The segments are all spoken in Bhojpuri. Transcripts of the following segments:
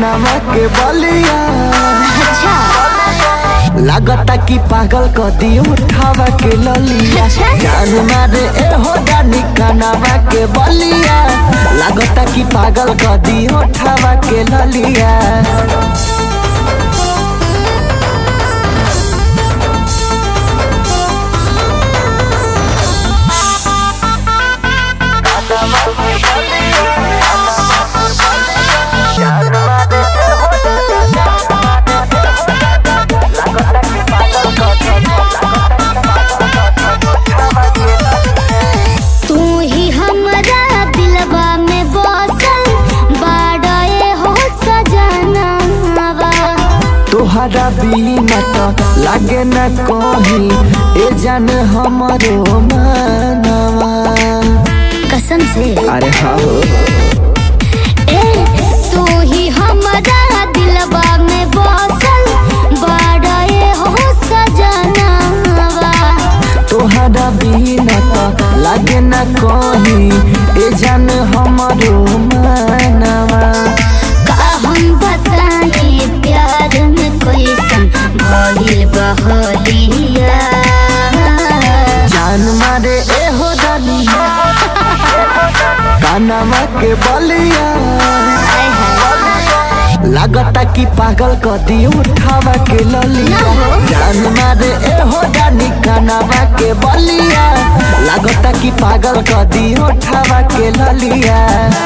कानवा के बलिया अच्छा लागता कि पागल क दियो उठावा के ललिया अच्छा। जान मारे ए हो जानी कानवा के बलिया लागता कि पागल क दियो उठावा के ललिया तू ही हमरा दिलवा में बसल बाड़े हो सजनावा तोहरा बिना तो लागे न कहीं ए जान हमरो मनवा कसम से अरे हाँ हो ए तू ही हमरा दिलवा में बसल बाड़े हो सजनावा तोहरा बिना तो लागे न कहीं ए जान हमरो मनवा का हम बताई प्यार में कैसन भइल बहलिया जान मारे ए हो दलिया कानवा के बलिया आय हाय लागता कि पागल क दियो उठावा के ललिया ना हो। जान मारे ए हो जानी कानवा के बलिया लागता कि पागल क दियो उठावा के ललिया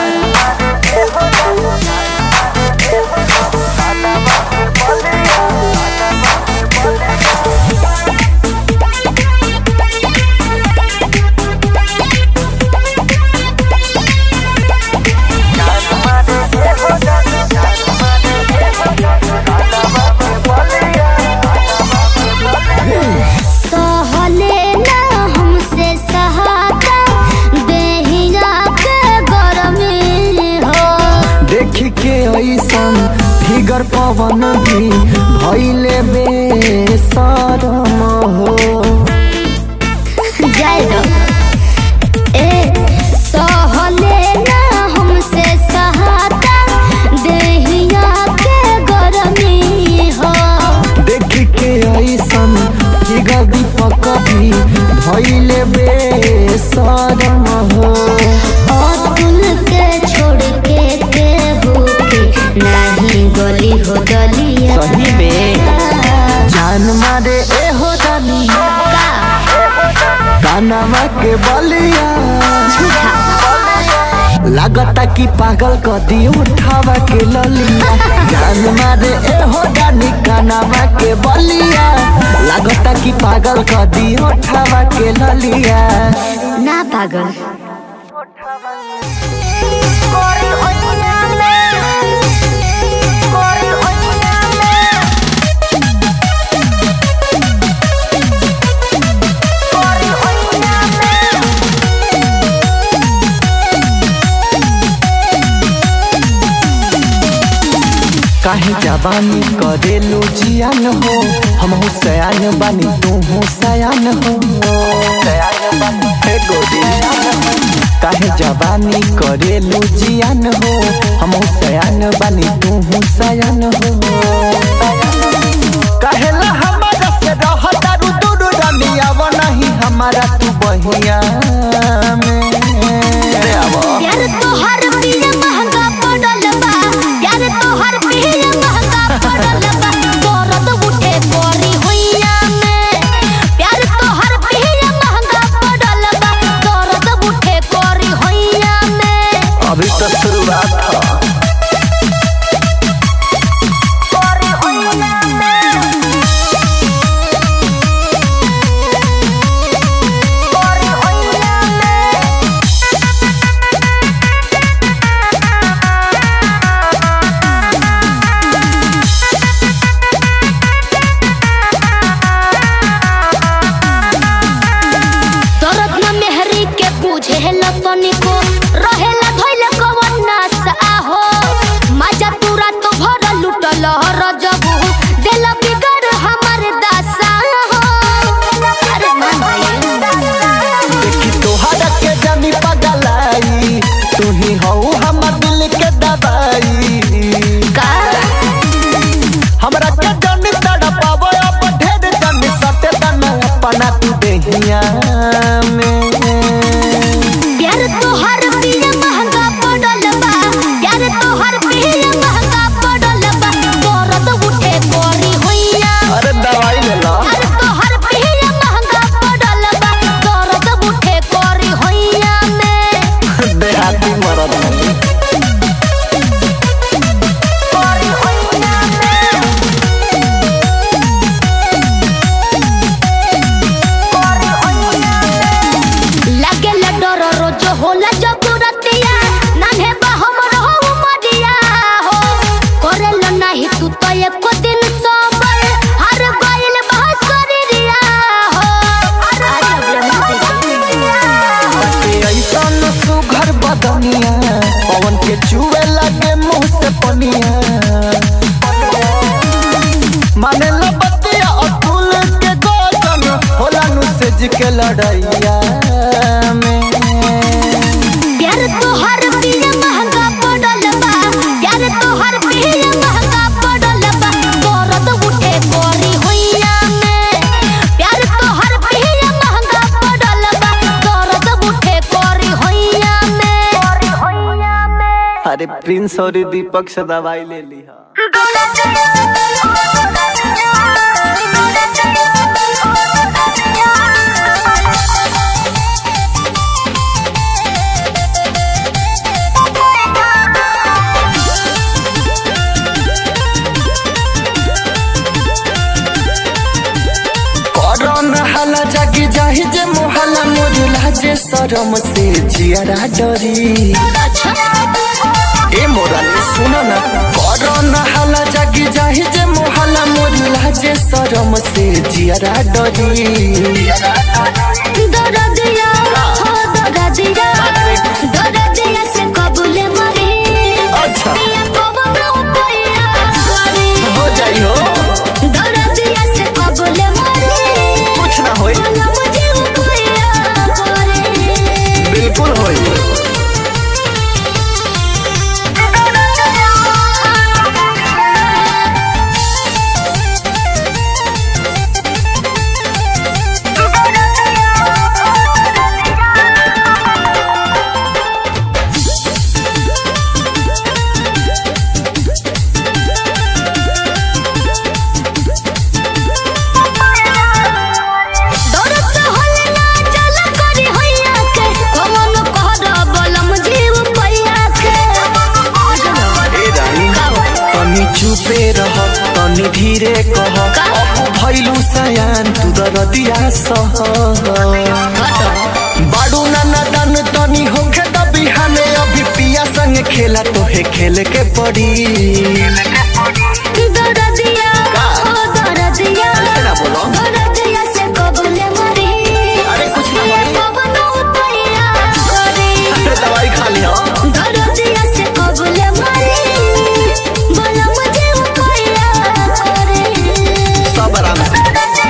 सहले ना हमसे सहाता देहिया के गरमी हो देख के ऐसन फिगर पवन भी भैले बेसरम हो जाए दो ए सहले ना हमसे सहाता देहिया के गरमी हो देख के ऐसन फिगर दीपक भी भैले बेसरम हो अतुल के छोड़ के केहू के नहीं गली हो गलिया सही में जान मारे ए हो दलिया कानवा के बलिया झूठा लागता कि पागल क दियो उठावा के ललिया जान मारे ए हो जानी कानवा के बलिया लागता कि पागल क दियो उठावा के ललिया ना पागल काहे जवानी करेलू जियान हो हम सयान बानी तू हो सयान हो हे गोरी काहे जवानी करेलू जियान हो हम सयान बानी तू हो सयान हो कहेला हमारा से रह दारू दूर रमिया वो नहीं हमारा तू बहिया में अरे आवा यार तोहर पिया महंगा पड़ल बा यार तोहर पिया महंगा पड़ल बा दर्द उठे कोरी हुइया में प्यार तोहर पिया महंगा पड़ल बा दर्द उठे कोरी हुइया में अभी तो शुरुआत था कोरी हुइया में कोरी हुइया में दर्द न मेहरी के पूछे लतनी को रहेला धइल कवन नास आहो मजा तुरा तो भर लुटल रजबू दिल बिगड़ हमर दासा हो अरे मान भाई देखी तोहरा के जानी पगलाई तू ही हो हमर दिल के दवाई का रोज के लड़ैया में प्यार तोहर पिया महंगा पड़ल बा प्यार तोहर पिया महंगा पड़ल बा दर्द उठे कोरी होइया में प्यार तोहर पिया महंगा पड़ल बा दर्द उठे कोरी होइया में कोरी होइया में अरे प्रिंस और दीपक से दवाई ले ली हा करन हाला जागी जाहि जे मोहला मोरला जे शरम से जियारा डरी ए मोरा सुन न करन हाला जागी जाहि जे मोहला मोरला जे शरम से जियारा डरी दरदिया हो दरदिया दरदिया से कबूले मरे अच्छा। पिया कबूले उपाया करे हो जाई हो दरदिया से कबूले मरे कुछ ना होई बोला मुझे उपाया करे बिल्कुल होई दरद से होले ना चला करी होइया के कमन कहर बोलम जीव पैया के ए रानी तनी चुपे रह तनी धीरे कह अब भइलु सयान तू दरदिया सह बाडू नाना दान तनी होखे त बिहाने अभी पिया संग खेला तोहे खेल के पड़ी दरदिया हो दरदिया ऐसे ना बोलो। दरदिया से कबूले मरे अरे कुछ ना होई। कमन उपाया करे अरे दवाई खा लिया दरदिया से कबूले मरे बोला मुझे उपाया करे सब आराम से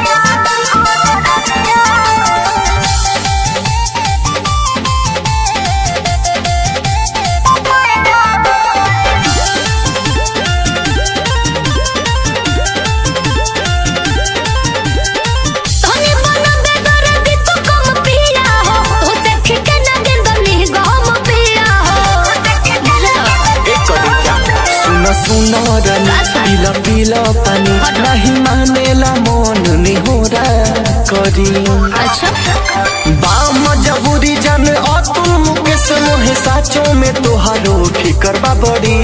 तोने बना बेगर भी तू कम पिया हो तो से खिके ना गेंद नी गम पिया हो एक कड़ी क्या सुन सुन रनी पीला पीला पानी नहीं मानेला मन निहोरा करी अच्छा बाम जबूरी जन अतुल मुकेश मोहे साचो में तोहारो फिकर बा बड़ी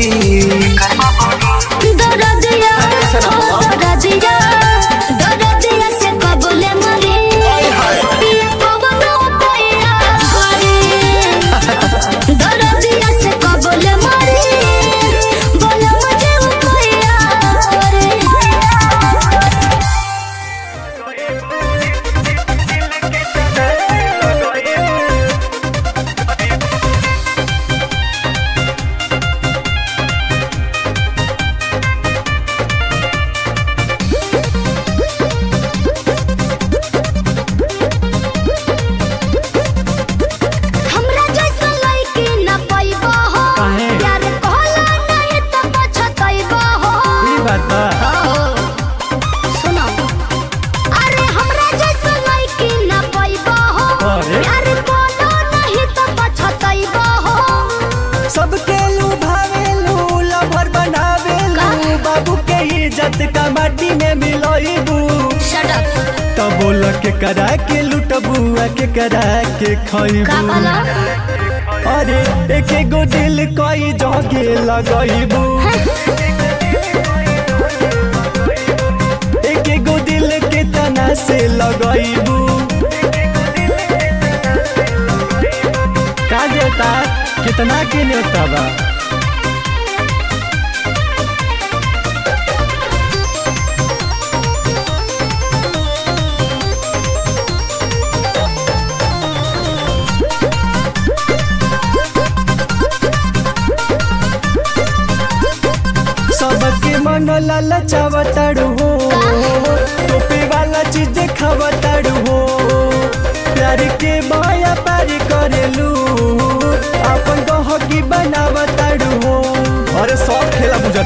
दरदिया हो दरदिया दरदिया से कबूले मरे पिया पवन उपाया करे दरदिया से कबूले मरे बोला मुझे उपाया करे हमरा जैसा लइकी न पाइबा हो काहे? प्यार कहला नहीं त पछतइबा हो हो। सुनो अरे हमरा जैसा लइकी न पाइबा हो अरे? प्यार कहला नहीं त पछतइबा हो सबके लुभावेलू लभर बनावेलू बाबू के इज्जत का माटी में मिलोइबू शट अप तो बोल के करा के लुटबुआ के करा के का खइबू भला अरे एक एगो दिल कई जगे लगइबू एक एगो दिल के तना से लगइबू का देता कितना के न्योता बा सबके मन ललचावताड़ू हो टोपी वाला चीज खावताड़ू हो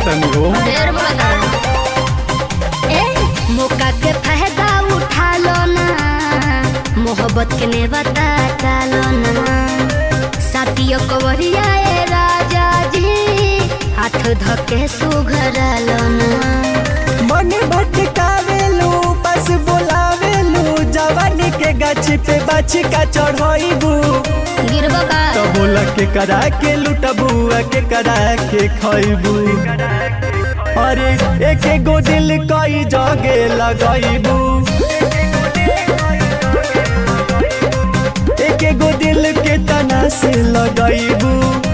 तनु हो ढेर बड़ा ए मौका के फायदा उठा लो ना मोहब्बत के ने बता डालो ना साथियों कवरिया ए राजा जी हाथ धके सुघरालो ना मन भटकावेलू बस बोलावेलू जवानी के गाछी पे बाछी का चढ़ाईबू गिरबो का तो बोला के करा के लुटबू आ के करा के खइबू अरे एक गो दिल कई जगे लगाईबू एक गो दिल के तना से लगाईबू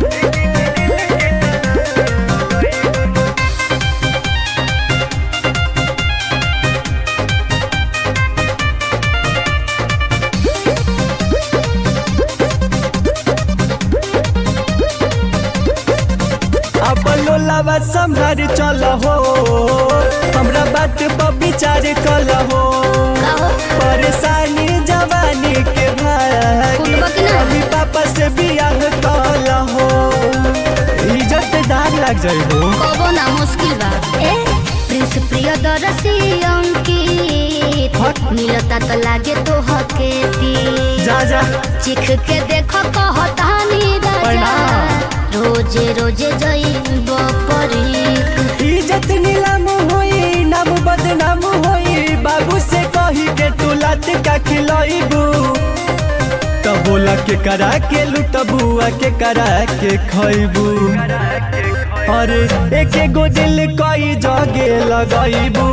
अब लोलावा संभार चल हो हमरा बात पर विचार कल हो कहो परेशानी जवानी के भागी कुटबा की ना? अभी पापा से बियाह कल हो इज्जतदार लग जाई हो कबो ना मुश्किल बा ए प्रिंस प्रियदर्शी अंकित हट। मिलता तो लागे तो हकेती जा जा चिख के देखो कहतानी राजा प्रणाम। रोजे रोजे जइब परीक इज्जत नीलाम होई नाम बदनाम होई बाबू से कही के तू लात का खिलाइबू तो बोला के करा के लुटबू आ के करा के खइबू अरे एक गो दिल कई जगे लगाइबू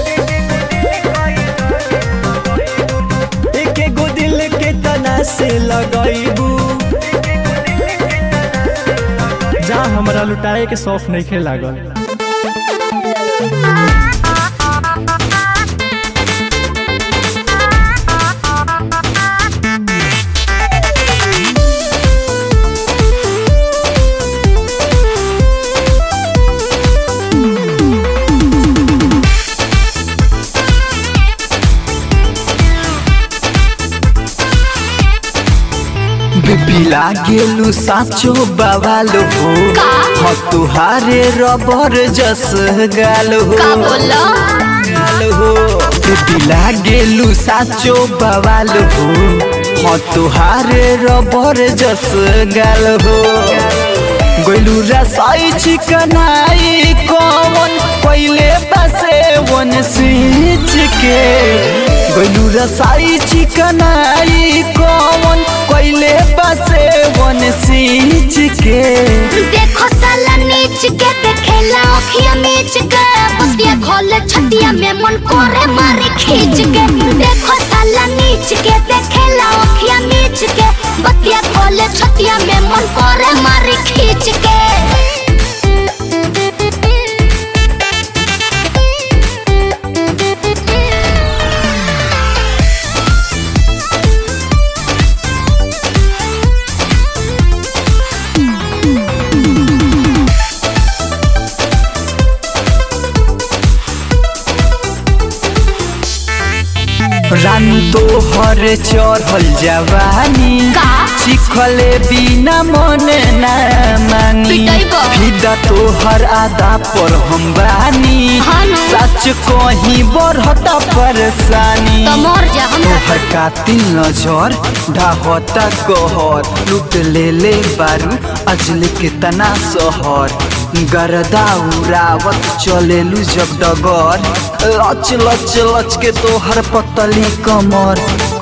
एक गो दिल के तना से लगाइबू जा हमरा लुटाए के शौक नहीं खे लागल बिपिला गेलू साचो बवाल हो का? ह तुहारे रबर जस गाल हो का बोला? गाल हो बिपिला गेलू साचो बवाल हो ह तुहारे रबर जस गाल हो गोलू रसाई चिकनाई कौन पहले बसे वन सींच के गोलू रसाई चिकनाई कौन पहले बसे वन सींच के देखो साला नीच के देखेला अखिया मीच के बतिया खोले छतिया में मन करे मारे खींच के देखो साला नीच के देखेला अखिया मीच के बतिया खोले छतिया में मन करे मारे खींच के रान तो हर चढ़ल जवानी का? चिखले बिना मन ना मानी पिटाइबो। फिदा तो हर आदा पर हम बानी हाँ ना। सच कहीं बढ़ता परेशानी तो मर जा हम तोहर कातिल नजर ढाहता कहर लूट ले ले बारू अजल के तना सहर गरदा उड़ावत चलेलू जब डगर लच लच लच के तोहर पतली कमर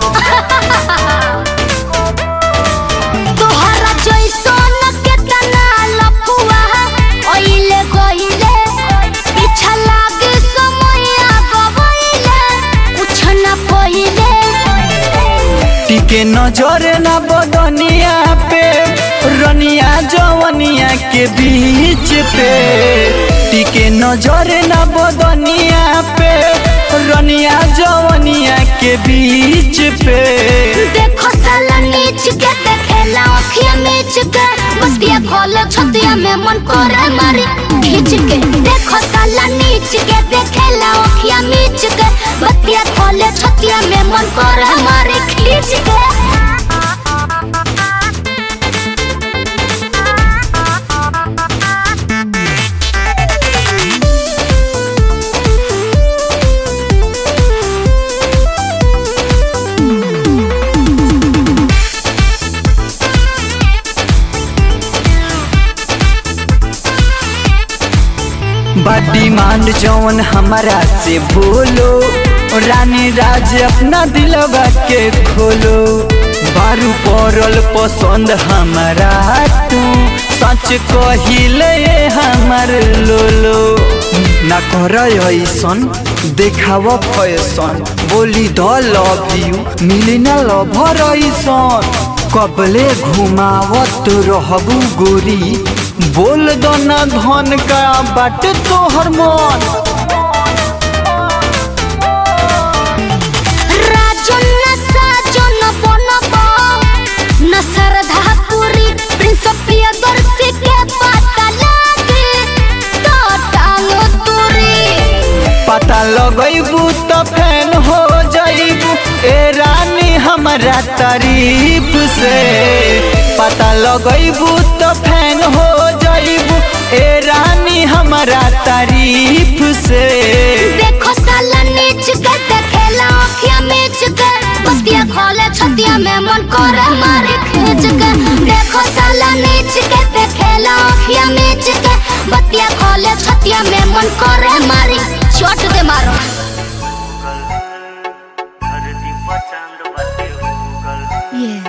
तोहरा जैसन केतना लफुआ ओइले गइले पीछा लागे समया गवइले कुछ न पहिले टिके नजर ना बदनिया पे रनिया जवनिया के बीच पे टिके नजर ना बदनिया पे रनिया जवनिया के बीच पे देखो साला नीच के देखेला अखिया मीच के बतिया खोले छतिया में मन करे मारी खींच के देखो साला नीच के देखेला अखिया मीच के बतिया खोले छतिया में मन करे मारी खींच के बा डिमांड जौन हमारा से बोलो रानी राज अपना दिलवा के खोलो बारू पड़ल पसंद हमारा तू सच कहिले हमर लोलो ना कर ऐसन देखाव फैसन बोली द लव यू मिली ना लभर ऐसन कबले घुमावत रहबू गोरी बोल दो ना धन का बाट तोहर मन राजन न साजन बनब न श्रद्धा पूरी प्रिंस प्रियदर्शी के पता लागे तो टांग तोरी पता लगैबू तो फैन हो जाइबू ए रानी हमारा तारीफ से पता लगैबू तो फैन हो जाइबू ए रानी हमारा तारीफ से देखो साला नीच के देखेला अखिया मीच के बतिया खोले छतिया में मन करे मारे खींच के देखो साला नीच के देखेला अखिया मीच के बतिया खोले छतिया में मन करे मारी चोट दे मारो धरती पर चांद बाटे उगल ये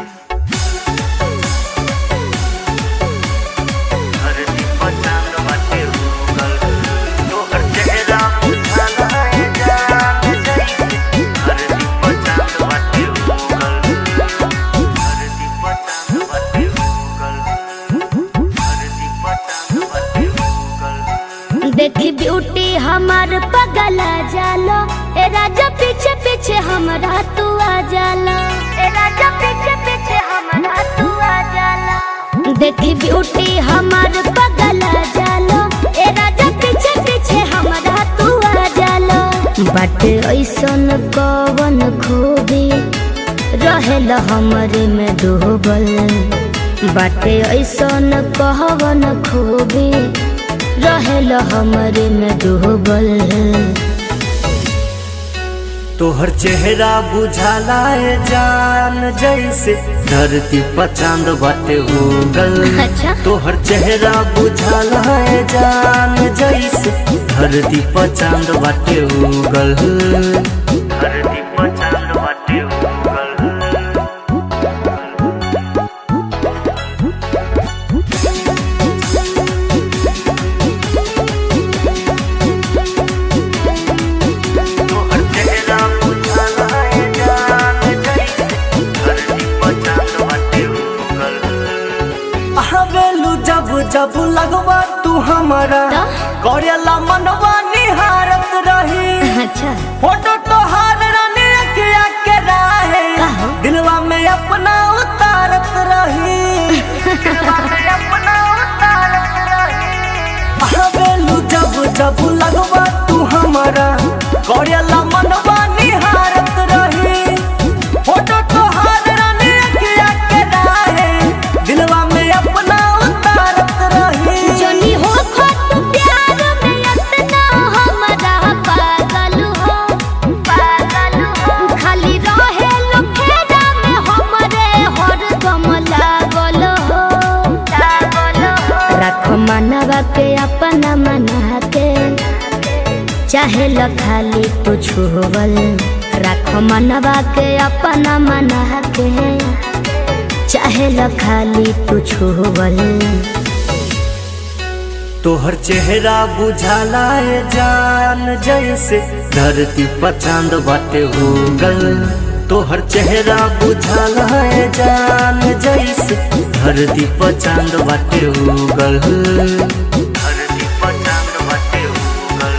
धरती पर चांद बाटे उगल तोहर चेहरा मुझाना है जान जैसे धरती पर चांद बाटे उगल धरती पर चांद बाटे उगल धरती पर चांद बाटे उगल देखी ब्यूटी हमार पगला जालो ए राजा पीछे पीछे हमरा तू आ जाला ए राजा पीछे पीछे हमरा तू आ जाला देखी ब्यूटी हमार पगला जालो ए राजा पीछे पीछे हमरा तू आ जाला बाटे ऐसन कवन खूबी रहेला हमरे में डूबल बाटे ऐसन कहवन खूबी रहेल हमरे में डूबल तोहर चेहरा बुझाला है जान जैसे धरती पर चांद बाटे उगल अच्छा। तोहर चेहरा बुझाला है जान जैसे धरती पर चांद बाटे उगल धरती पर चांद बाटे उगल तोहर चेहरा बुझाला है जान जैसे धरती पर चांद बाटे उगल हवेलू जब जब लगवा तू हमारा तो? करेला मनवा निहारत रही अच्छा फोटो तोहार रानी अखिया के राहे काहो? दिलवा में अपना उतारत रही दिलवा में अपना उतारत रही हवेलू जब जब लगवा तू हमारा करेला मनवा निहारत रही फोटो तोहार रानी अखिया के राहे दिलवा में अपना उतारत रही जनी हो खत प्यार में इतना हमरा पागल हो पागल हो खाली रहे लुखेरा में हमरे हर दम लागल हो लागल हो रख मनवा के अपना मना के चाहे ल खाली तू छुवल रख मनवा के अपना मना के चाहे ल खाली तू छुवल तोहर चेहरा बुझाला है जान जैसे धरती पर चांद बाटे उगल तोहर चेहरा बुझाला है जान जैसे धरती पर चांद बाटे उगल धरती पर चांद बाटे उगल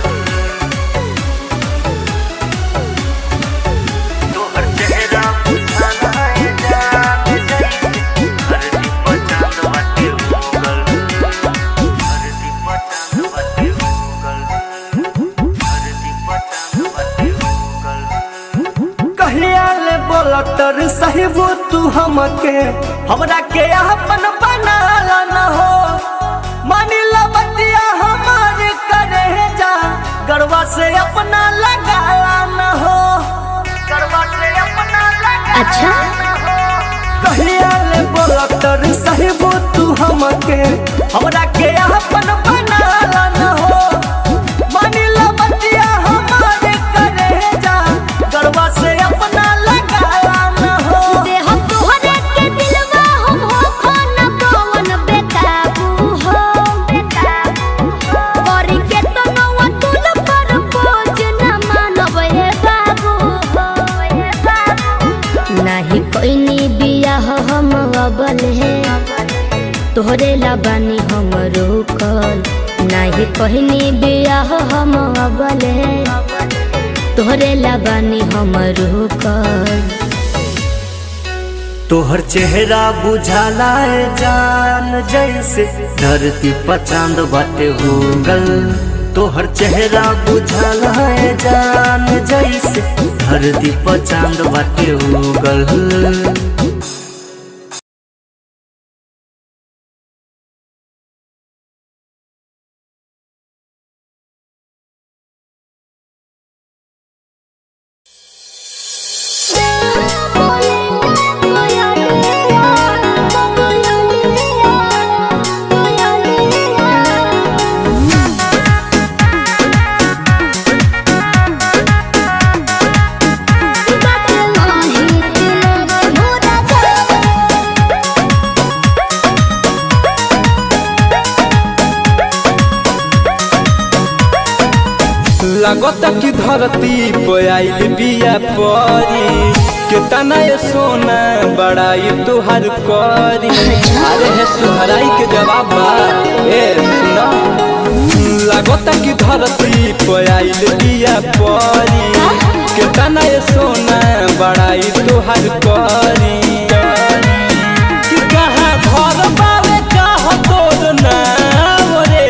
तोहर चेहरा बुझाला है जान जैसे धरती पर चांद बाटे उगल धरती पर चांद बाटे उगल धरती पर चांद बाटे उगल कहिया ले बोलतर साहिबो तू हमके हमरा के अपन बनाला न हो मानिला बतिया हमारे करे जा गरबा से अपना लगाला न हो गरबा से अपना लगाला अच्छा न हो कहिया ले बोलतर साहिबो तू हमके हमरा के अपन बनाला न हो तोहरे ला बानी हम रोकल नाही कहनी बियाह हम अबले तोहरे ला बानी हम रोकल तोहर चेहरा बुझाला ए जान जैसे धरती पर चांद बाटे होगल तोहर चेहरा बुझाला ए जान जैसे धरती पर चांद बाटे होगल लागत कि धरती पे आइल बिया परी केतना ये सोना बड़ाई तुहार करी अरे हे सुहराई के जवाब बा ए सुना लागत कि धरती पे आइल बिया परी केतना ये सोना बड़ाई तुहार करी कि कहाँ घर बावे कहाँ तोर नाम रे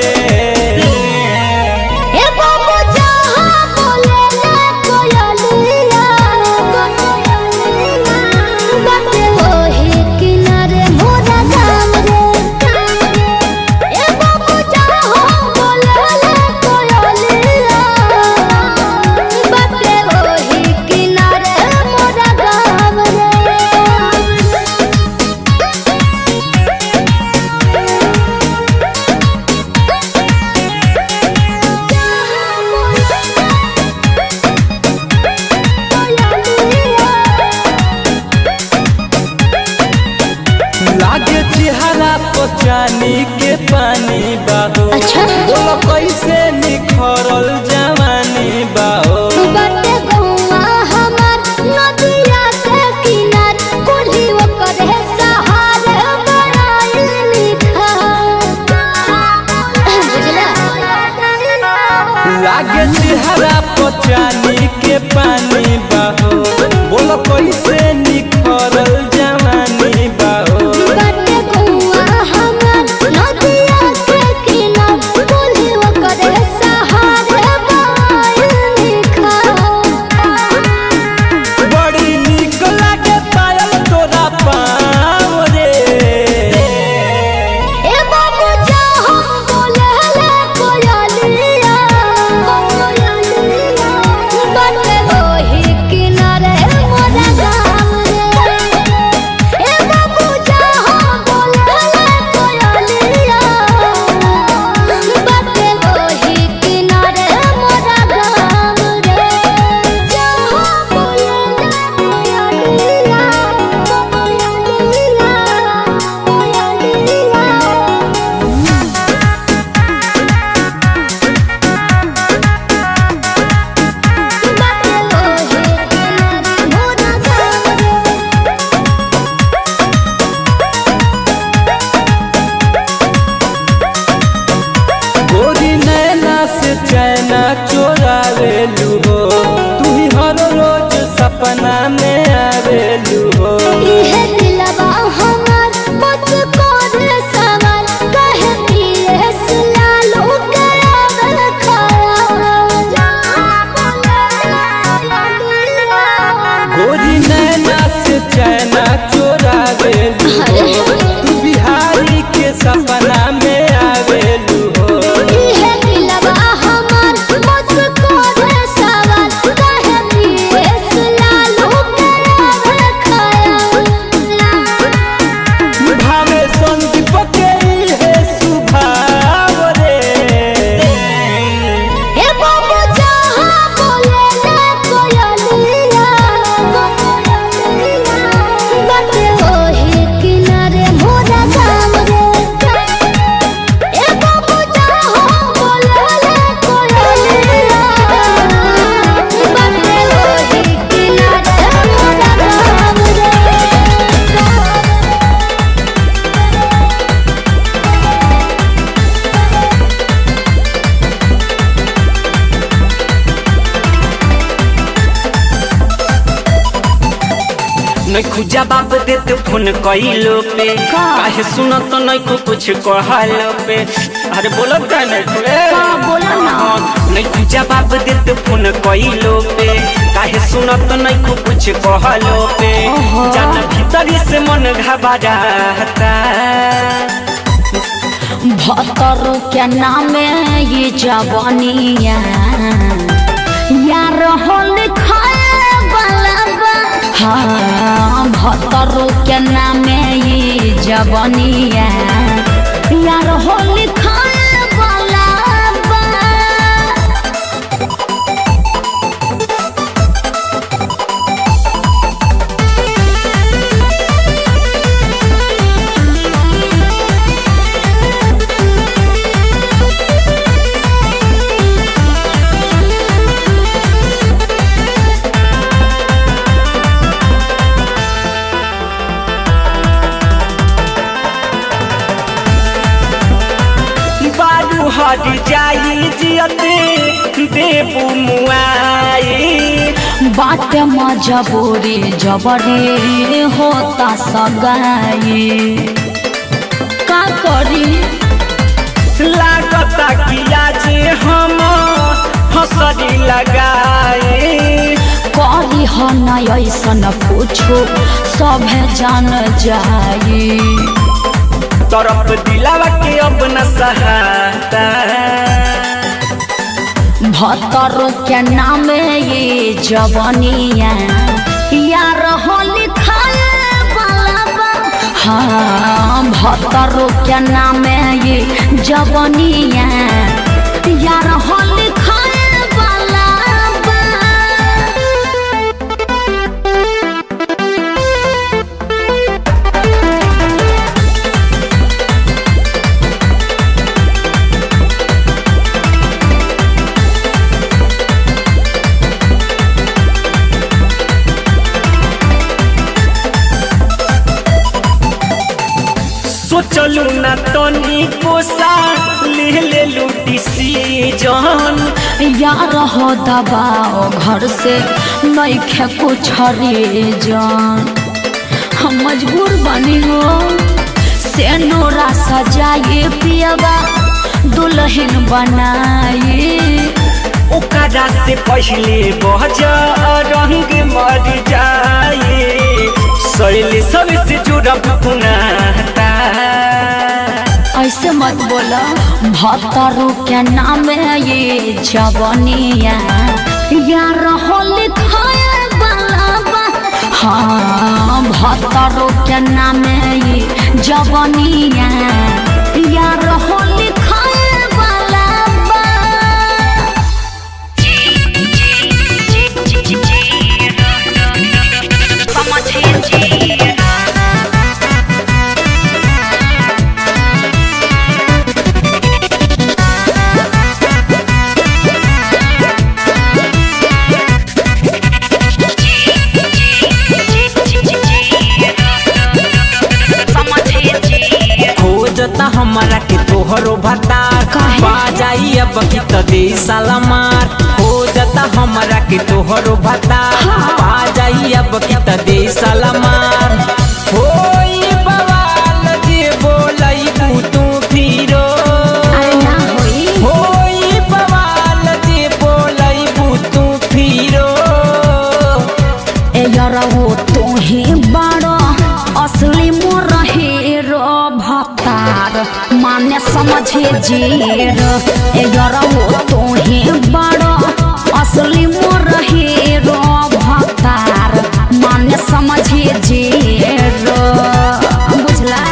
ए बाबू जहाँ बोले ना कोयलिया बाटे ओही किनारे मोरा गाम रे ए बाबू जहाँ बोले ना कोयलिया बाटे ओही किनारे मोरा गाम रे लागे चेहरा पर चानी के पानी बाहो अच्छा। बोलो कैसे निखरल जवानी बाहो बाटे गौआ हमार नदिया के किनार कोढ़ी ओकर है सहार बड़ाई लिखा बुझला लागे चेहरा पर चानी के पानी बाहो बोलो कैसे निखरल जवानी बाहो बाटे गौआ हमार नदिया के किनार कोढ़ी ओकर है सहार बड़ाई लिखा बड़ी निक लागे पायल तोरा पाँव रे ए बाबू जहाँ बोले ले कोयलिया बाटे ओही किनारे मोरा गाम रे ए बाबू जहाँ बोले ले कोयलिया बाटे ओही किनारे मोरा गाम रे जहाँ बोले ले कोयलिया बाटे ओही किनारे मोरा गाम रे गोरी नैना से चैना चोरावे लूहो तू ही हर रोज सपना में आवेलू हो इहे दिलवा हमार मुझको रे सवाल कहे पिए सुलालो के आवे खाया गोरी नैना से चैना चोरावे लूहो तू बिहारी के सपना में आवेलू हो इहे दिलवा हमार मुझको रे सवाल कहे पिए सुलालो के आवे खाया भावे संदीप के है सुभाव रे ए बाबू जहाँ बोले ले कोयलिया बाटे ओही नैखु जवाब देते फोन कइलो पे का? काहे सुनत नैखु कुछ कहलो पे अरे बोलब का नैखु रे का बोला ना? नैखु जवाब देते फोन कइलो पे काहे सुनत नैखु कुछ कहलो पे ओहो। जान भीतरी से मन घबराता भतरो के नामे ये जवानिया यार होल खाए वाला बा हाँ भतरो के नामे ये जवानिया यार होल खाए वाला बा बारू हट जाई जियते देबू मुआई बात मजबूरी जबरी होता सगाई का करी लागता कि आज हम हंसरी लगाए करी ह न ऐसन पूछो सब जान जाई तरफ दिलावा के अब न सहाता भतरो के नाम ये जवनिया यार होली खाए वाला बा हाँ भतरो के नाम ये जवनिया यार होली खाए वाला बा सोचलू न तनी कोसा ले ले लू डिसीजन यार हो दबाओ घर से नईखे कुछ जान हम मजबूर बनी हो से नोरा सजाए पियबा दुल्हन बनाए ओकरा से पहले बज रंग मर जाए शैली सबसे जुड़ब पुनाता ऐसे मत बोला भतरू के नाम ये जवनिया यार होली खाए वाला बा हाँ भतरू के नाम ये जवनिया यार होली खाए वाला बा खोजता हमारा के तोहरो भतार काहे? पा जाई अब की त दे साला मार खोजता हमारा के तोहरो भतार पा जाई अब की त दे साला मार होई बवाल जे बोलई तू फिरो अरे ना होई होई बवाल जे बोलई तू फिरो ए यारा वो तो ही बड़ा असली मोर हीरो भक्तार माने समझे जीर ए यारा वो तो ही बड़ा असली मोर हीरो भक्तार माने समझे जीर बुझला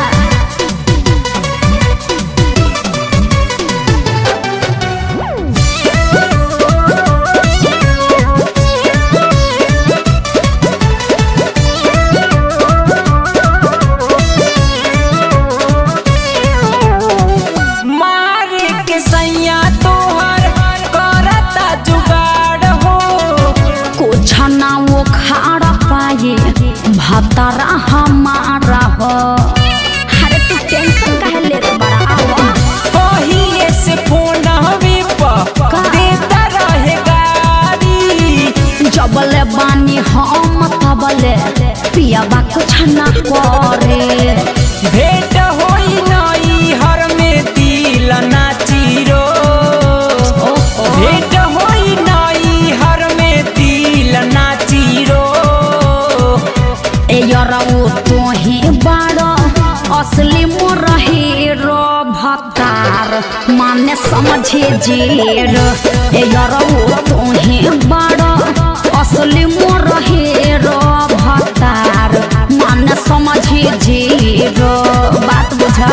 मारे के सैया तोहर करता जुगाड़ हो कुछ ना वो खाड़ पाए भतरा हमारा हो अरे तू टेंशन काहे ले रे बड़ा आवा पहिए से फोन हवे का? देता रहे गाड़ी जबले बानी हम तबले पियाबा कुछ न करे भेंट होई नई हर में दिल नाचिरो भेंट होई नई हर में दिल नाचिरो ए यरऊ तोही बड़ असली मोर हीरो भतार माने समझे जेर ए यरऊ तोही बड़ असली मोर हीरो भतार माने समझे जेर बात बुझा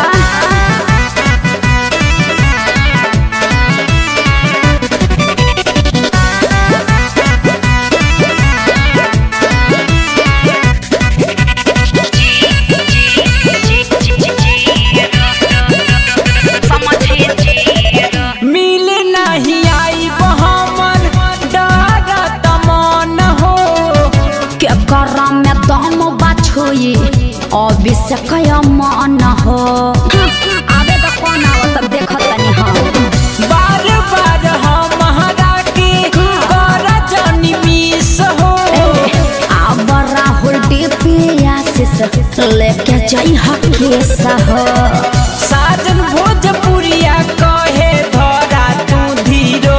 मिल नहीं आई हमर डरत मन हो के करा में दम बाछोई अभिषेक मन हो आबे तो कौन आवत देखत तनी हम बार बार हमारा के कर जनी मिस हो अब राहुल डिपिया से लेके जाई हकेस हो साजन भोजपुरिया कहे धरा तू धीरो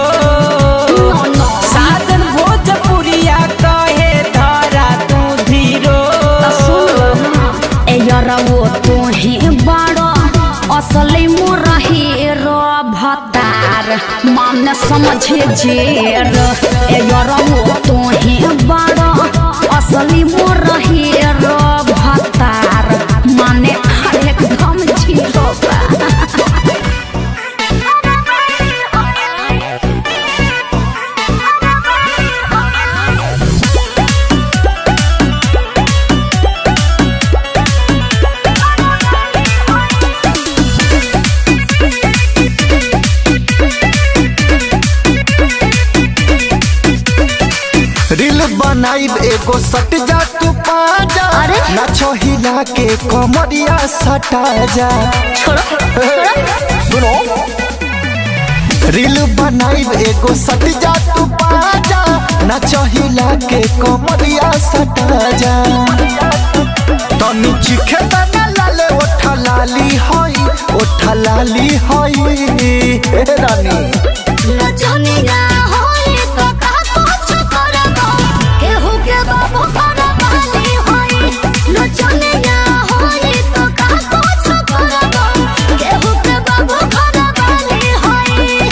साजन भोजपुरिया कहे धरा तू धीरो ए यरवो तू ही बड़ो असली मोर हीरो भतार मन समझे जेर ए यरवो तू ही बड़ो असली मोर हीरो भतार माने एकदम जीरो बा रील बनाइब एगो सट जा तू पाजा अरे? नाचो हिला के कमरिया सटा जा सुनो रील बनाइब एगो सट जा तू पाजा नाचो हिला के कमरिया सटा जा तनी चिखे तना लाले ओठा लाली होई ओठा लाली होई हे रानी नचनिया होई तो का कुछ करबो केहू के बाबू करबाली होई नचनिया होई तो का कुछ करबो केहू के बाबू करबाली होई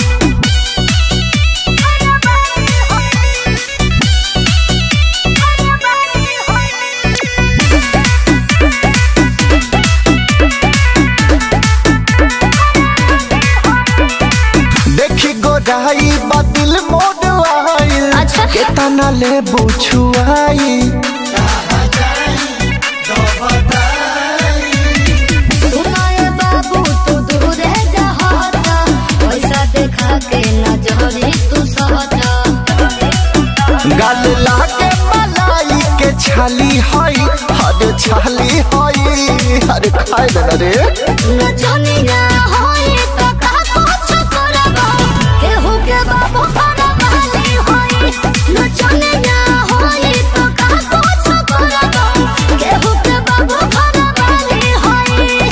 देखी गोराई बदिल मोड आइल अच्छा। केतना ले बुछुआई सुनाए बाबू तू दूरे जहाता पैसा देखा के नजरी तू सहता गाल लागे मलाई के छाली हई हर छाली हई हर खाए देना रे नचनिया होई तो का कुछ करबो केहू के बाबू करबाली होई नचनिया होई तो का कुछ करबो केहू के बाबू करबाली होई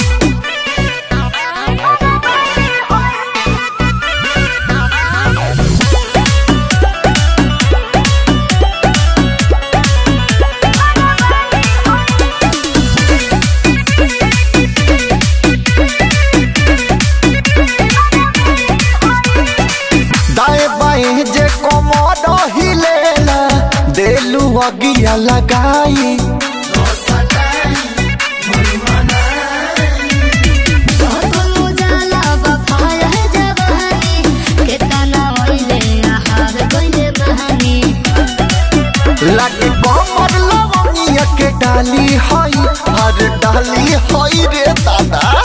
दाएं बाएं जे कमर हिलेला देलू अगिया लगाई कोनो जाला बफाया जवानी केतना ओइले आहार गइले बहानी लागे कमर लवंगिया के डाली हई हर डाली हई रे दादा